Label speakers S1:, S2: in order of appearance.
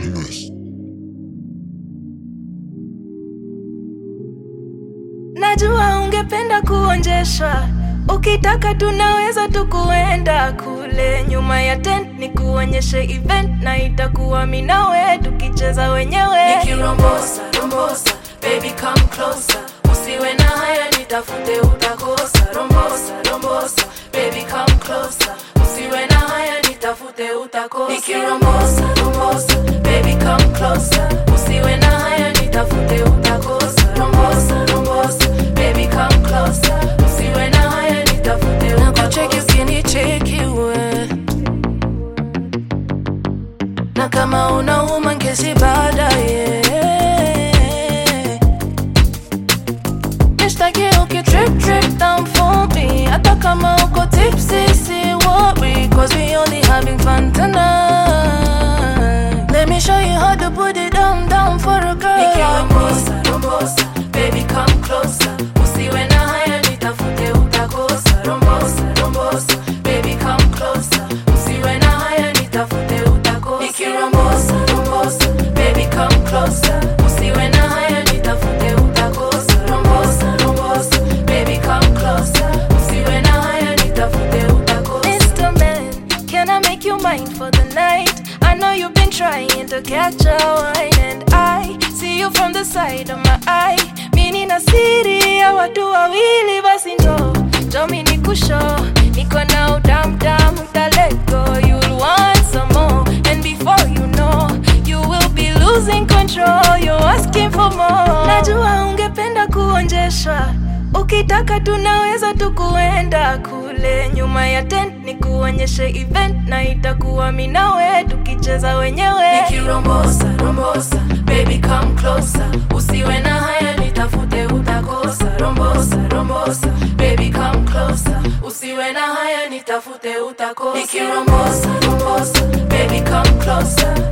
S1: Badness.
S2: Najua ungependa kuonjeshwa, ukitaka tunaweza tukuenda kule nyuma ya tent, ni kuonyeshe event na itakuwa mimi nawe tukicheza wenyewe.
S3: nikirombosa rombosa baby come closer usiwe na haya nitafute utakosa rombosa rombosa baby come closer usiwe na haya nitafute utakosa nikirombosa rombosa baby come closer usiwe na haya nitafute utakosa rombosa rombosa baby come closer usiwe na haya nitafute nakucheki ukinicheki we na kama unauma ngezi baadaye nishtaki ukitrip trip down for me hata kama uko tipsy si worry cause we only having fun tonight let me show you how to put it down down for a girl nikirombosa rombosa baby come closer usiwe na haya nitafute utakosa rombosa rombosa baby come closer usiwe na haya nitafute utakosa nikirombosa rombosa baby come closer usiwe na haya nitafute utakosa rombosa rombosa baby come closer usiwe na haya nitafute utakosa
S2: Mr. Man, can I make you mine for the night? I know you've been trying to catch a wine, and I see you from the side of my eye. Mini na siri ya watu wawili, basi njo njo mi nikusho, niko na udamdam, uta let go. You'll want some more, and before you know, you will be losing control. You're asking for more. Najua ungependa kuonjeshwa Ukitaka tunaweza tukuenda kule nyuma ya tent, ni kuonyeshe event na itakuwa mimi nawe tukicheza wenyewe.
S3: nikirombosa rombosa baby come closer usiwe na haya nitafute utakosa rombosa rombosa baby come closer usiwe na haya nitafute utakosa nikirombosa rombosa baby come closer